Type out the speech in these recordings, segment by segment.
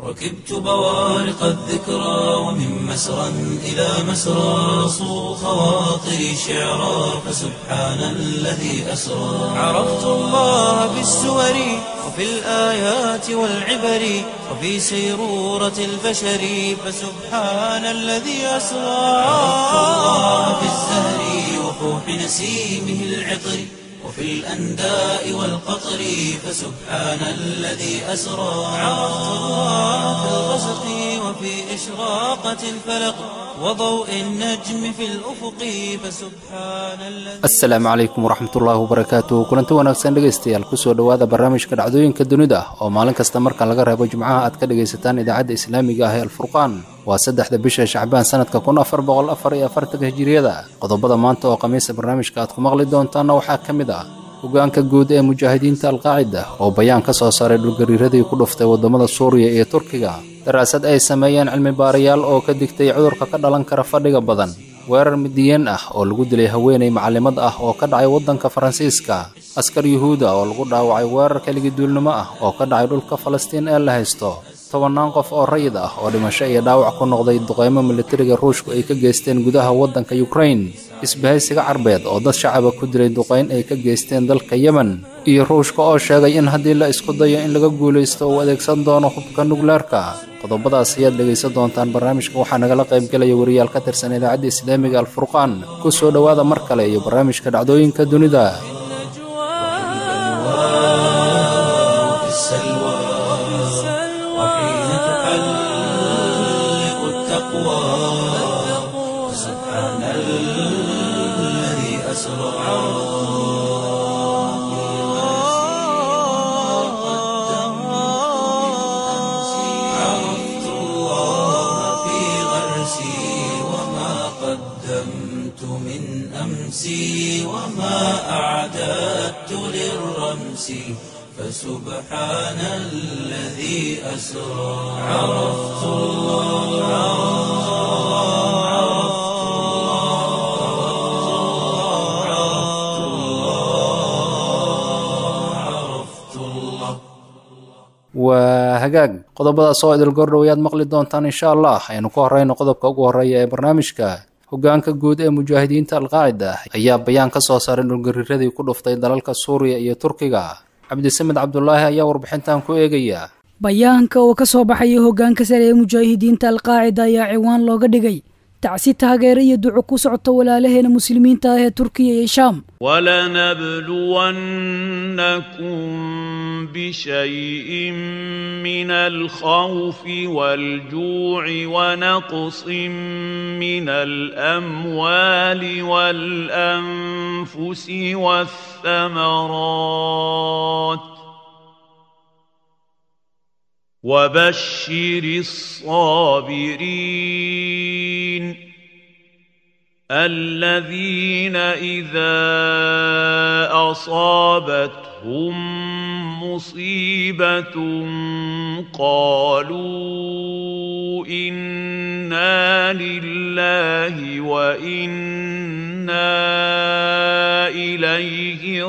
ركبت بوارق الذكرى ومن مسرى إلى مسرى صو خواطري شعرا فسبحان الذي أسرى عرفت الله بالسور وفي الآيات والعبر وفي سيرورة البشر فسبحان الذي أسرى عرفت الله بالزهر وفوح نسيمه العطر وفي الأنداء والقطر فسبحان الذي أسرى عرفت الله في الغسق وفي إشراقة الفلق وضوء النجم في الأفق فسبحان الذي asalaamu calaykum waraxmatullaahi wabarakaatu kulanti wanaagsan dhegaystayaal kusoo dhowaada barnaamijka dhacdooyinka dunida oo maalin kasta marka laga reebo jimcaha aad ka dhegaysataan idaacadda islaamiga ah ee alfurqaan waa saddexda bisha shacbaan sanadka kun afar boqol afar iyo afartanka hijiriyada qodobada maanta oo khamiisa barnaamijka aad ku maqli doontaanna waxaa ka mid ah hogaanka guud ee mujaahidiinta alqaacida oo bayaan ka soo saaray dhulgariiradii ku dhuftay waddamada suuriya iyo turkiga daraasad ay sameeyeen cilmi baarayaal oo ka digtay cudurka ka dhalan kara fadhiga badan weerar midiyeen ah oo lagu dilay haweenay macalimad ah oo ka dhacay waddanka faransiiska askar yuhuuda oo lagu dhaawacay weerar keligiduulnimo ah oo ka dhacay dhulka falastiin ee la haysto tobannaan qof oo rayid ah oo dhimasho iyo dhaawac ku noqday duqeymo militariga ruushku ay ka geysteen gudaha waddanka yukrain isbahaysiga carbeed oo dad shacaba ku dilay duqayn ay ka geysteen dalka yemen iyo ruushka oo sheegay in haddii la isku dayo in laga guulaysto uu adeegsan doono hubka nukleerka qodobadaas ayaad dhegaysan doontaan barnaamijka waxaa nagala qaybgelaya wariyaal ka tirsan idaacadda islaamiga alfurqaan ku soo dhowaada mar kale iyo barnaamijka dhacdooyinka dunida في السلوى وحين تحلق التقوى فسبحان الذي أسرى عرفت الله في غرسي وما قدمت من أمسي وما أعددت للرمس فسبحان الذي أسرى عرفت الله عرفت الله عرفت الله عرفت الله waa hagaag qodobadaas oo idil gordhow ayaad maqli doontaan insha allah aynu ku horeyno qodobka ugu horeeya ee barnaamijka hogaanka guud ee mujaahidiinta alqaacida ayaa bayaan ka soo saaray dhulgariiradii ku dhuftay dalalka suuriya iyo turkiga cabdisamed cabdulaahi ayaa warbixintan ku eegaya bayaanka oo ka soo baxaya hoggaanka sare ee mujaahidiinta alqaacida ayaa ciwaan looga dhigay tacsi taageero iyo duco ku socota walaalaheena muslimiinta ah ee turkiya iyo shaam ولنبلونكم بشيء من الخوف والجوع ونقص من الاموال والانفس والثمرات وبشر الصابرين الذين اذا اصابتهم مصيبه قالوا انا لله وانا اليه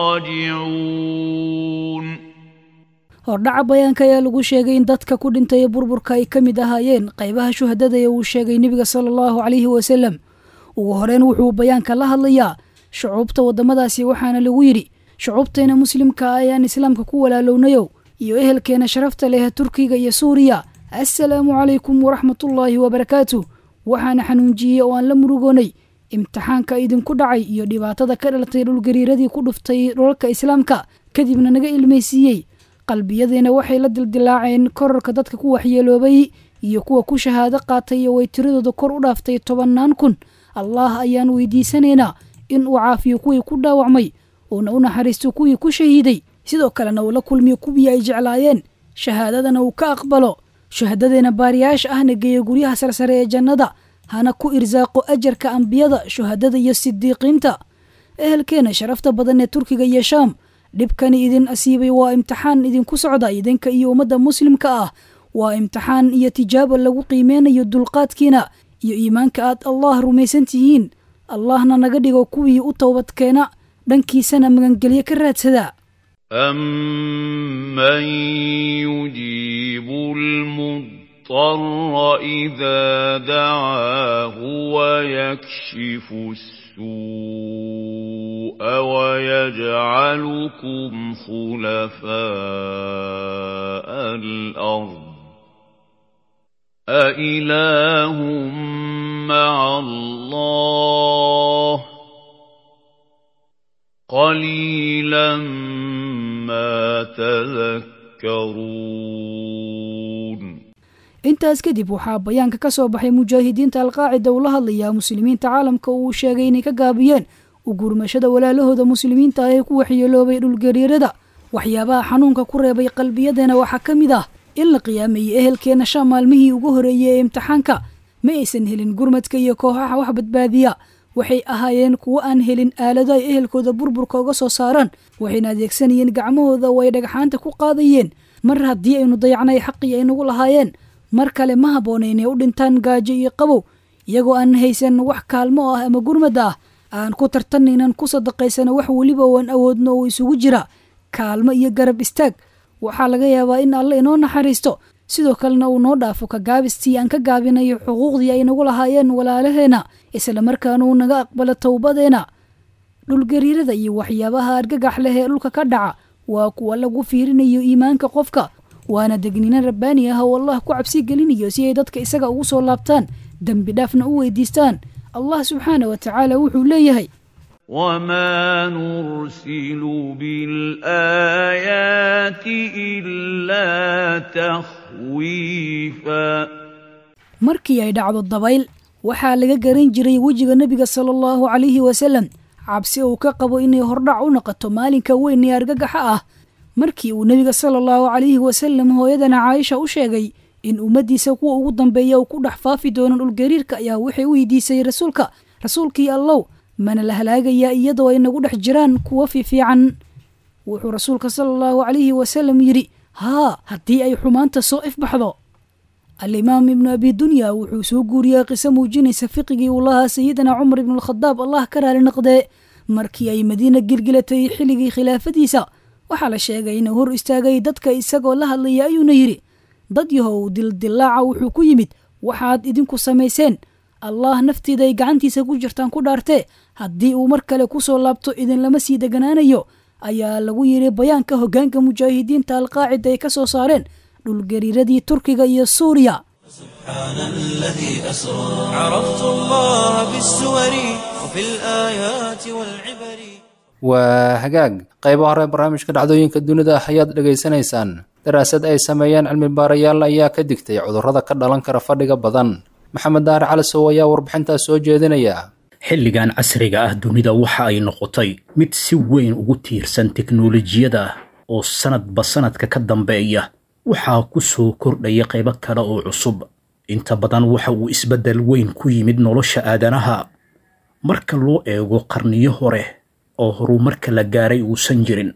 راجعون hordhaca bayaanka ayaa lagu sheegay in dadka ku dhintay ee burburka ay ka mid ahaayeen qaybaha shuhadada ee uu sheegay nebiga sala allahu calayhi wasalam ugu horeyn wuxuu bayaanka la hadlayaa shucuubta waddamadaasi waxaana lagu yidhi shucuubteena muslimka ah ayaan islaamka ku walaalownayow iyo ehelkeena sharafta leh turkiga iyo suuriya assalaamu calaykum waraxmatullaahi wabarakaatu waxaana xanuunjiyey oo aan la murugoonay imtixaanka idinku dhacay iyo dhibaatada ka dhalatay dhulgariiradii ku dhuftay dhulalka islaamka kadibna naga ilmaysiiyey qalbiyadeena waxay la dildilaaceen korarka dadka ku waxyeeloobay iyo kuwa ku shahaado qaatay oo ay tiradooda kor u dhaaftay tobannaan kun allah ayaan weydiisanaynaa in uu caafiyo kuwii ku dhaawacmay uuna u naxariisto kuwii ku shahiiday sidoo kalena uu la kulmiyo kuwii ay jeclaayeen shahaadadana uu ka aqbalo shuhadadeena baariyaasha ahna geeyo guryaha sarsare ee jannada hana ku irsaaqo ajarka ambiyada shuhadada iyo sidiiqiinta ehelkeena sharafta badan ee turkiga iyo shaam dhibkani idin asiibay waa imtixaan idinku socda idinka iyo ummadda muslimka ah waa imtixaan iyo tijaabo lagu qiimeynayo dulqaadkiina iyo iimaanka aad allah rumaysan tihiin allahna naga dhigo kuwii u towbadkeena dhankiisana magangelyo ka raadsada أمن يجيب المضطر المضطر إذا دعاه ويكشف السوء ويجعلكم خلفاء الأرض أإله مع الله قليلا ما تذكرون intaas kadib waxaa bayaanka ka soo baxay mujaahidiinta alqaacida uu la hadlayaa muslimiinta caalamka uu sheegay inay ka gaabiyeen u gurmashada walaalahooda muslimiinta ah ee ku waxyeeloobay dhulgariirada waxyaabaha xanuunka ku reebay qalbiyadeena waxaa ka mid ah in la qiyaameeyey ehelkeenna shan maalmihii ugu horreeyey ee imtixaanka ma aysan helin gurmadka iyo kooxaha wax badbaadiya waxay ahaayeen kuwo aan helin aalado ay ehelkooda burburka uga soo saaraan waxayna adeegsanayeen gacmahooda oo ay dhagxaanta ku qaadayeen mar haddii aynu dayacnay xaqii ay nagu lahaayeen mar kale ma habboona inay u dhintaan gaajo iyo qabow iyagoo aan haysan wax kaalmo ah ama gurmada ah aan ku tartanna inaan ku sadaqaysano wax weliba oo aan awoodno oo isugu jira kaalmo iyo garab istaag waxaa laga yaabaa in alle inoo naxariisto sidoo kalena uu noo dhaafo ka gaabistii aan ka gaabinayo xuquuqdii ay nagu lahaayeen walaalaheenna isla markaana uu naga aqbalo towbadeena dhulgariirada iyo waxyaabaha argagax leh ee dhulka ka dhaca waa kuwa lagu fiirinayo iimaanka qofka waana degniino rabbaani ah oo allah ku cabsi gelinayo si ay dadka isaga ugu soo laabtaan dembi dhaafna u weydiistaan allah subxaana wa tacaala wuxuu leeyahay وما نرسل بالآيات إلا تخويفا markii ay dhacdo dabayl waxaa laga garan jiray wejiga nebiga sala allahu calayhi wasalam cabsi uu ka qabo inay hordhac u noqoto maalinka weyn ee argagaxa ah markii uu nebiga sala allahu calayhi wasalam hooyadana caaisha u sheegay in ummaddiisa kuwa ugu dambeeya uu ku dhex faafi doono dhulgariirka ayaa waxay weydiisay rasuulka rasuulkii allow mana la halaagayaa iyadoo ay nagu dhex jiraan kuwo fiifiican wuxuu rasuulka sala allahu calayhi wasalam yidhi haa haddii ay xumaanta soo ifbaxdo alimaam ibnu abi dunya wuxuu soo guuriyey qiso muujinaysa fiqigii uu lahaa sayidina cumar ibnualkhadaab allah ka raali noqdee markii ay madiina gilgilatay xilligii khilaafadiisa waxaa la sheegay inuu hor istaagay dadka isagoo la hadlaya ayuuna yidhi dad yahow dildillaaca wuxuu ku yimid waxaad idinku samayseen allah nafteeda ay gacantiisa ku jirtaan ku dhaartee haddii uu mar kale ku soo laabto idinlama sii deganaanayo ayaa lagu yidhi bayaanka hoggaanka mujaahidiinta alqaacida ay ka soo saareen dhulgariiradii turkiga iyo suuriya سبحان الذي أسرى عرفت الله بالسور وفي الآيات والعبر waa hagaag qaybo hore barnaamijka dhacdooyinka dunida ah ayaad dhegaysanaysaan daraasad ay sameeyeen cilmi baarayaal ayaa ka digtay cudurrada ka dhalan kara fadhiga badan maxamed daare calisow ayaa warbixintaas soo jeedinaya xilligan casriga ah dunida waxa ay noqotay mid si weyn ugu tiirsan teknolojiyada oo sanadba sanadka ka dambeeya waxaa ku soo kordhaya qaybo kale oo cusub inta badan waxa uu isbeddel weyn ku yimid nolosha aadanaha marka loo eego qarniyo hore oo horumarka la gaaray uusan jirin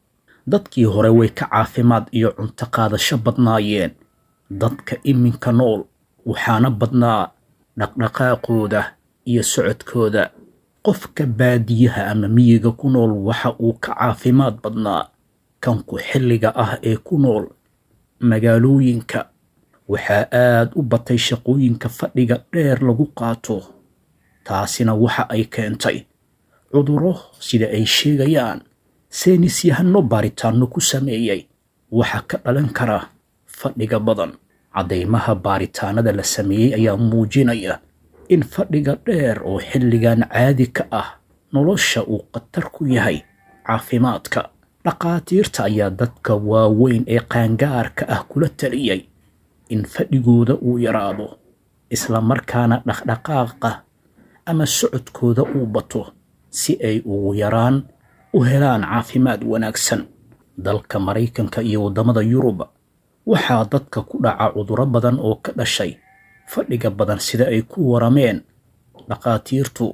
dadkii hore way ka caafimaad iyo cunto qaadasho badnaayeen dadka iminka nool waxaana badnaa dhaqdhaqaaqooda iyo socodkooda qofka baadiyaha ama miyiga ku nool waxa uu ka caafimaad badnaa kanku xilliga ah ee ku nool magaalooyinka waxaa aad u batay shaqooyinka fadhiga dheer lagu qaato taasina waxa ay keentay cudurro sida ay sheegayaan seynisyahano baaritaanno ku sameeyey waxa ka dhalan kara fadhiga badan caddaymaha baaritaanada la sameeyey ayaa muujinaya in fadhiga dheer oo xilligan caadi ka ah nolosha uu khatar ku yahay caafimaadka dhaqaatiirta ayaa dadka waaweyn ee qaangaarka ah kula taliyey in fadhigooda uu yaraado isla markaana dhaqdhaqaaqa ama socodkooda uu bato si ay ugu yaraan u helaan caafimaad wanaagsan dalka maraykanka iyo waddamada yurub waxaa dadka ku dhaca cudurro badan oo ka dhashay fadhiga badan sida ay ku warameen dhaqaatiirtu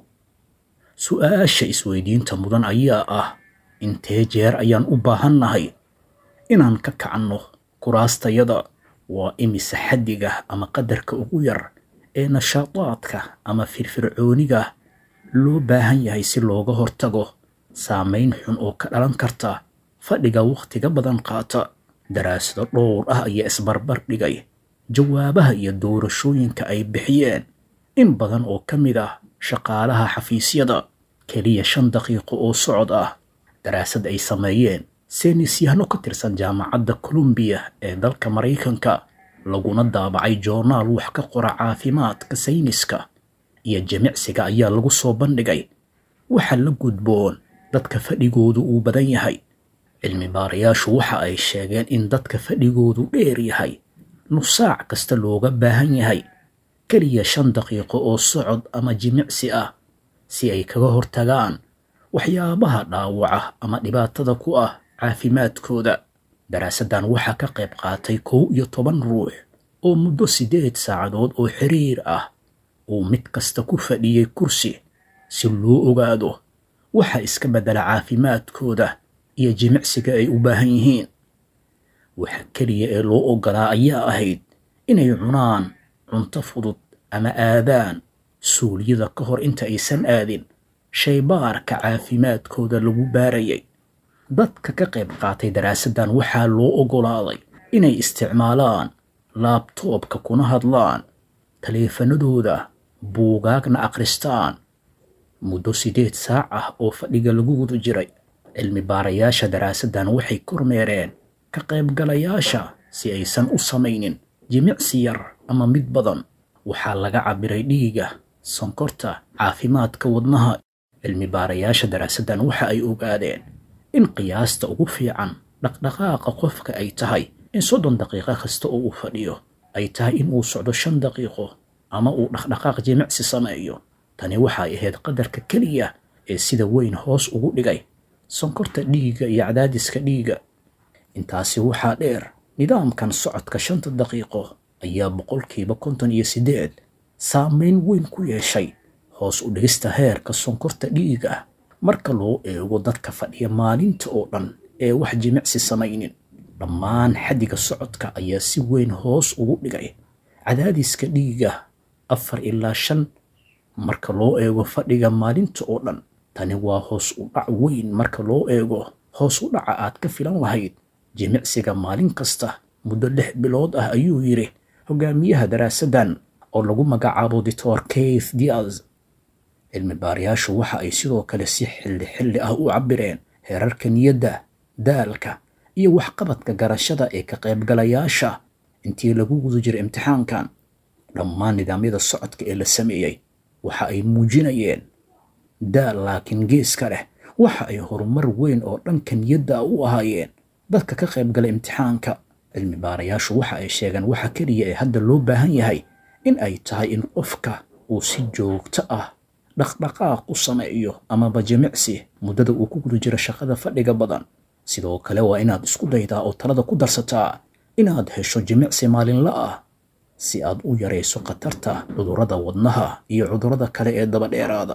su-aasha isweydiinta mudan ayaa ah intee jeer ayaan u baahannahay inaan ka kacanno kuraastayada waa imise xaddiga ama qadarka ugu yar ee nashaadaadka ama firfircooniga loo baahan yahay si looga hortago saamayn xun oo ka dhalan karta fadhiga wakhtiga badan qaata daraasado dhowr ah ayaa isbarbar dhigay jawaabaha iyo doorashooyinka ay bixiyeen in badan oo ka mid ah shaqaalaha xafiisyada keliya shan daqiiqo oo socod ah daraasad ay sameeyeen seynisyahano ka tirsan jaamacadda colombiya ee dalka maraykanka laguna daabacay joornaal wax ka qora caafimaadka sayniska iyo jimicsiga ayaa lagu soo bandhigay waxa la gudboon dadka fadhigoodu uu badan yahay cilmi baarayaashu waxa ay sheegeen in dadka fadhigoodu dheer yahay nusaac kasta looga baahan yahay keliya shan daqiiqo oo socod ama jimicsi ah si ay kaga hortagaan waxyaabaha dhaawaca ama dhibaatada ku ah caafimaadkooda daraasaddan waxaa ka qayb qaatay kow iyo toban ruux oo muddo siddeed saacadood oo xiriir ah uu mid kasta ku fadhiyey kursi si loo ogaado waxa iska beddela caafimaadkooda iyo jimicsiga ay u baahan yihiin waxa keliya ee loo oggolaa ayaa ahayd inay cunaan cunto fudud ama aadaan suuliyada ka hor inta aysan aadin shaybaarka caafimaadkooda lagu baarayay dadka ka qayb qaatay daraasaddan waxaa loo oggolaaday inay isticmaalaan laabtoobka kuna hadlaan taleefanadooda buugaagna akhristaan muddo siddeed saac ah oo fadhiga lagu guda jiray cilmi baarayaasha daraasaddan waxay kormeereen ka qaybgalayaasha si aysan u samaynin jimicsi yar ama mid badan waxaa laga cabbiray dhiiga sonkorta caafimaadka wadnaha cilmi baarayaasha daraasaddan waxa ay ogaadeen in qiyaasta ugu fiican dhaqdhaqaaqa qofka ay tahay in soddon daqiiqo kasta oo uu fadhiyo ay tahay in uu socdo shan daqiiqo ama uu dhaqdhaqaaq jimicsi sameeyo tani waxay ahayd qadarka keliya ee sida weyn hoos ugu dhigay sonkorta dhiigga iyo cadaadiska dhiigga intaasi waxaa dheer nidaamkan socodka shanta daqiiqo ayaa boqolkiiba konton iyo siddeed saameyn weyn ku yeeshay hoos u dhigista heerka sonkorta dhiiga marka loo eego dadka fadhiya maalinta oo dhan ee wax jimicsi samaynin dhammaan xaddiga socodka ayaa si weyn hoos ugu dhigay cadaadiska dhiiga afar ilaa shan marka loo eego fadhiga maalinta oo dhan tani waa hoos u dhac weyn marka loo eego hoos u dhaca aad ka filan lahayd jimicsiga maalin kasta muddo lix bilood ah ayuu yidhi hogaamiyaha daraasaddan oo lagu magacaabo dictor keith diaz cilmi baarayaashu waxa ay sidoo kale si xilli xilli ah u cabbireen heerarka niyadda daalka iyo waxqabadka garashada ee ka qaybgalayaasha intii lagu guda jiray imtixaankan dhammaan nidaamyada socodka ee la sameeyey waxa ay muujinayeen daal laakiin geeska leh waxa ay horumar weyn oo dhanka niyadda u ahaayeen dadka ka qaybgala imtixaanka cilmi baarayaashu waxa ay sheegeen waxa keliya ee hadda loo baahan yahay in ay tahay in qofka uu si joogto ah dhaqdhaqaaq u sameeyo amaba jimicsi muddada uu ku guda jiro shaqada fadhiga badan sidoo kale waa inaad isku daydaa oo talada ku darsataa inaad hesho jimicsi maalinla ah si aad u yarayso khatarta cudurrada wadnaha iyo cudurrada kale ee daba dheeraada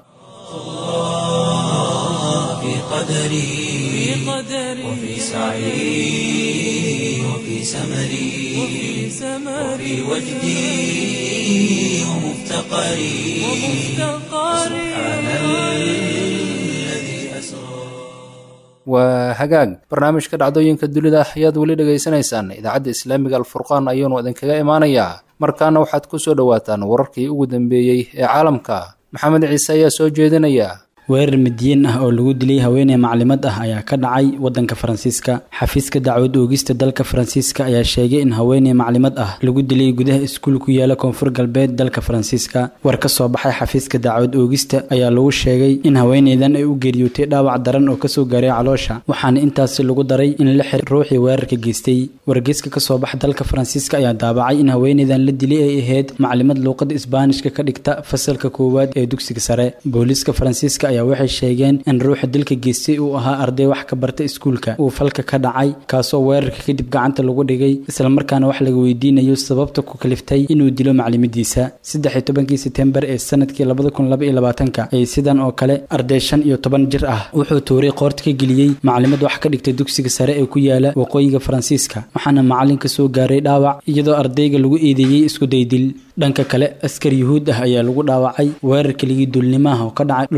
في قدري وفي سعي وفي سمري وفي وجدي ومفتقري سبحان الذي أسرى waa hagaag barnaamijka dhacdooyinka dunida ayaad weli dhegaysanaysaan idaacadda islaamiga alfurqaan ayuunu idinkaga imaanayaa markaana waxaad ku soo dhowaataan wararkii ugu dambeeyey ee caalamka maxamed ciise ayaa soo jeedinaya weerar midiyin ah oo lagu dilay haweeney maclimad ah ayaa ka dhacay wadanka faransiiska xafiiska dacwad oogista dalka faransiiska ayaa sheegay in haweeney maclimad ah lagu dilay gudaha iskuul ku yaala koonfur galbeed dalka faransiiska war ka soo baxay xafiiska dacwad oogista ayaa lagu sheegay in haweeneydan ay u geeriyootay dhaawac daran oo kasoo gaaray caloosha waxaana intaasi lagu daray in la xir ruuxii weerarka geystay wargeyska kasoo baxa dalka faransiiska ayaa daabacay in haweeneydan la dilay ay ahayd maclimad luuqada isbaanishka ka dhigta fasalka koowaad ee dugsiga sare booliiska faransiiska ayaa waxay sheegeen in ruuxa dilka geystay uu ahaa arday wax ka barta iskuulka uu falka ka dhacay kaasoo weerarka kadib gacanta lagu dhigay islamarkaana wax laga weydiinayo sababta ku kaliftay inuu dilo maclimadiisa saddex iyo tobankii setembar ee sanadkii labada kun laba iyo labaatanka ay sidan oo kale arday shan iyo toban jir ah wuxuu tuuray qoorta ka geliyey maclimad wax ka dhigtay dugsiga sare ee ku yaala waqooyiga faransiiska waxaana macalinka soo gaaray dhaawac iyadoo ardayga lagu eedeeyey isku daydil dhanka kale askar yuhuud ah ayaa lagu dhaawacay weerarka ligii duulnimaha oo ka dhacay dhulka falastiin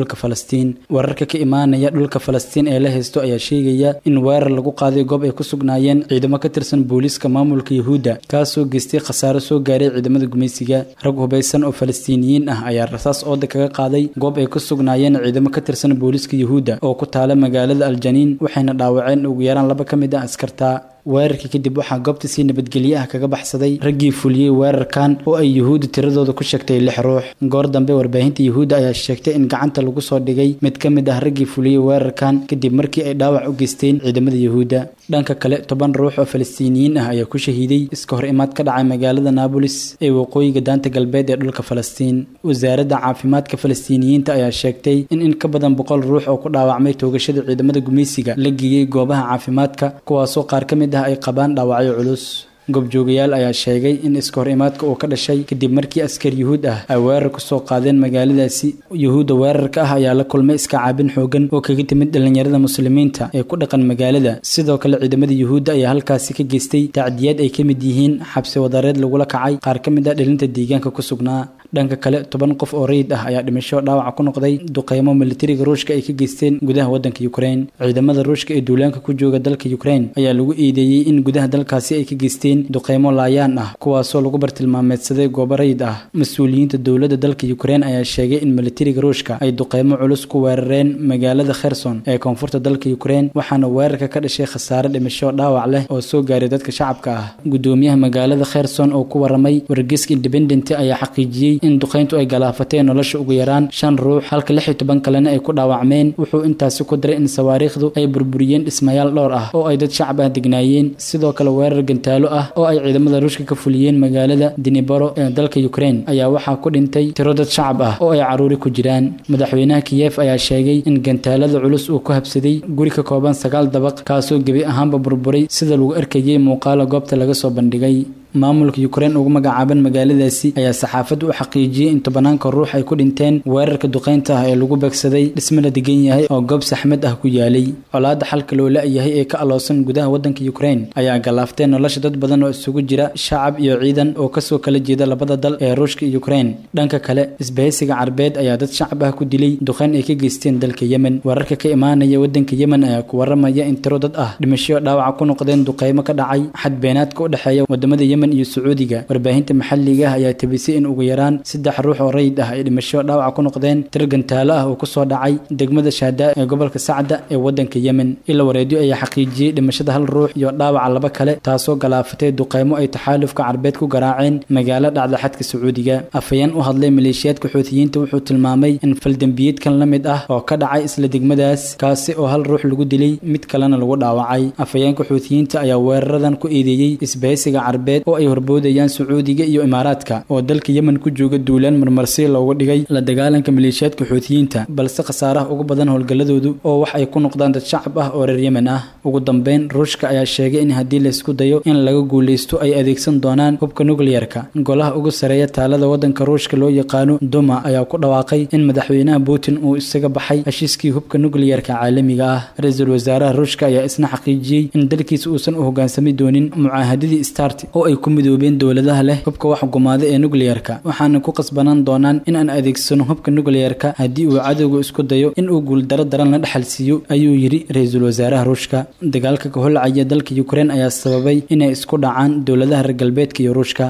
falastiin wararka ka imaanaya dhulka falastiin ee la haysto ayaa sheegaya in weerar lagu qaaday goob ay ku sugnaayeen ciidamo ka tirsan booliiska maamulka yuhuudda kaasoo geystay khasaaro soo gaaray ciidamada gumaysiga rag hubaysan oo falastiiniyiin ah ayaa rasaas ooda kaga qaaday goob ay ku sugnaayeen ciidamo ka tirsan booliiska yuhuudda oo ku taala magaalada aljaniin waxayna dhaawaceen ugu yaraan laba ka mid ah askarta weerarkii kadib waxaa goobta si nabadgelye ah kaga baxsaday raggii fuliyey weerarkan oo ay yuhuudda tiradooda ku sheegtay lix ruux goor dambe warbaahinta yuhuudda ayaa sheegtay in gacanta lagu soo dhigay mid ka mid ah raggii fuliyey weerarkan kadib markii ay dhaawac u geysteen ciidamada yuhuudda dhanka kale toban ruux oo falastiiniyiin ah ayaa ku shahiiday iska hor imaad ka dhacay magaalada naabolis ee waqooyiga daanta galbeed ee dhulka falastiin wasaaradda caafimaadka falastiiniyiinta ayaa sheegtay in in ka badan boqol ruux oo ku dhaawacmay toogashada ciidamada gumaysiga la geeyey goobaha caafimaadka kuwaasoo qaar ka mid ah ay qabaan dhaawacyo culus goobjoogayaal ayaa sheegay in iska hor imaadka uu ka dhashay kadib markii askar yuhuud ah ay weerar ku soo qaadeen magaaladaasi yuhuudda weerarka ah ayaa la kulmay iska caabin xoogan oo kaga timid dhallinyarada muslimiinta ee ku dhaqan magaalada sidoo kale ciidamada yuhuudda ayaa halkaasi ka geystay tacdiyaad ay ka mid yihiin xabsi wadareed lagula kacay qaar ka mid ah dhalinta deegaanka ku sugnaa dhanka kale toban qof oo rayid ah ayaa dhimasho dhaawaca ku noqday duqeymo militariga ruushka ay ka geysteen gudaha waddanka yukrain ciidamada ruushka ee duulaanka ku jooga dalka yukrain ayaa lagu eedeeyey in gudaha dalkaasi ay ka geysteen duqeymo laayaan ah kuwaasoo lagu bartilmaameedsaday goobo rayid ah mas-uuliyiinta dowladda dalka yukrain ayaa sheegay in militariga ruushka ay duqeymo culus ku weerareen magaalada kherson ee koonfurta dalka yukrain waxaana weerarka ka dhashay khasaare dhimasho dhaawac leh oo soo gaaray dadka shacabka ah gudoomiyaha magaalada kherson oo ku waramay wargeyska independent ayaa xaqiijiyey in duqeyntu ay galaafateen nolosha ugu yaraan shan ruux halka lix iyo toban kalena ay ku dhaawacmeen wuxuu intaasi ku daray in sawaariikhdu ay burburiyeen dhismayaal dhowr ah oo ay dad shacab ah degnaayeen sidoo kale weerar gantaalo ah oo ay ciidamada ruushka ka fuliyeen magaalada dinibaro ee dalka yukrain ayaa waxaa ku dhintay tiro dad shacab ah oo ay caruuri ku jiraan madaxweynaha kiyef ayaa sheegay in gantaalada culus uu ku habsaday guri ka kooban sagaal dabaq kaasoo gebi ahaanba burburay sida lagu arkayay muuqaala goobta laga soo bandhigay maamulka yukrain ugu magacaaban magaaladaasi ayaa saxaafaddu u xaqiijiyey in tobanaanka ruux ay ku dhinteen weerarka duqeynta ah ee lagu beegsaday dhisme la degan yahay oo goob saxmad ah ku yaalay colaadda xalka loo la-yahay ee ka aloosan gudaha waddanka yukrain ayaa galaaftay nolosha dad badan oo isugu jira shacab iyo ciidan oo kasoo kala jeeda labada dal ee ruushka iyo yukrain dhanka kale isbahaysiga carbeed ayaa dad shacab ah ku dilay duqeyn ay ka geysteen dalka yemen wararka ka imaanaya waddanka yemen ayaa ku waramaya in tiro dad ah dhimasho dhaawaca ku noqdeen duqeymo ka dhacay xadbeenaadka u dhexeeya wadamada yemen iyo sacuudiga warbaahinta maxalliga ah ayaa tabisay in ugu yaraan saddex ruux oo rayid ah ay dhimasho dhaawaca ku noqdeen tir gantaalo ah oo kusoo dhacay degmada shaadaa ee gobolka sacda ee waddanka yemen ila wareedyo ayaa xaqiijiyey dhimashada hal ruux iyo dhaawaca laba kale taasoo galaafatay duqeymo ay taxaalufka carbeed ku garaaceen magaalo dhacda xadka sacuudiga afhayeen u hadlay maleeshiyaadka xuutiyiinta wuxuu tilmaamay in faldembiyeedkan la mid ah oo ka dhacay isla degmadaas kaasi oo hal ruux lagu dilay mid kalena lagu dhaawacay afhayeenka xuutiyiinta ayaa weeraradan ku eedeeyey isbahaysiga carbeed oo ay horboodayaan sacuudiga iyo imaaraadka oo dalka yemen ku jooga duulaan marmarsi loogu dhigay la dagaalanka maleeshiyaadka xuutiyiinta balse khasaaraha ugu badan howlgalladoodu oo wax ay ku noqdaan dad shacab ah oo reer yemen ah ugu dambeyn ruushka ayaa sheegay in haddii laysku dayo in laga guulaysto ay adeegsan doonaan hubka nukliyarka golaha ugu sareeya taalada waddanka ruushka loo yaqaano duma ayaa ku dhawaaqay in madaxweynaha putin uu isaga baxay heshiiskii hubka nukliyarka caalamiga ah ra-iisul wasaaraha ruushka ayaa isna xaqiijiyey in dalkiisa uusan u hogaansami doonin mucaahadadii start oo ay ku midoobeen dowladaha leh hubka wax gumaada ee nukliyarka waxaana ku qasbanaan doonaan in aan adeegsano hubka nukliyarka haddii uu cadowga isku dayo in uu guuldaro daran la dhexal siiyo ayuu yidhi ra-iisul wasaaraha ruushka dagaalka ka holcaya dalka yukrain ayaa sababay inay isku dhacaan dowladaha reer galbeedka iyo ruushka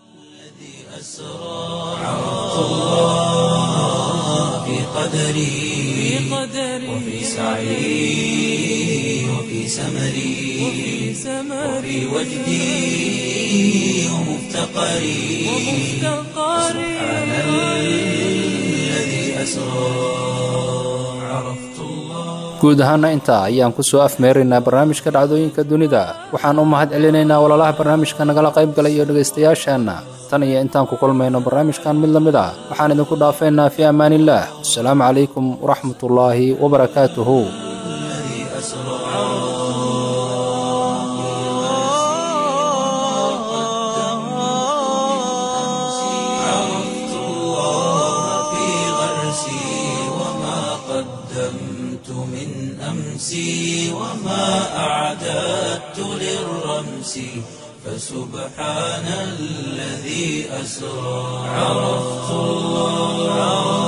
في قدري وفي سعي وفي سمري وفي وجدي ومفتقري سبحان الذي أسرى عرفت الله guud ahaana intaa ayaan ku soo afmeeraynaa barnaamijka dhacdooyinka dunida waxaan u mahad celinaynaa walaalaha barnaamijka nagala qayb galay iyo dhegaystayaasheenna tan iyo intaan ku kulmayno barnaamijkan mid la mid ah waxaan idinku dhaafeynaa fii ammaaniillaah wasalaamu calaykum waraxmatullaahi wabarakaatuhu عرفت الله في غرسي وما قدمت من أمسي وما أعددت للرمس فسبحان الذي أسرى عرفت الله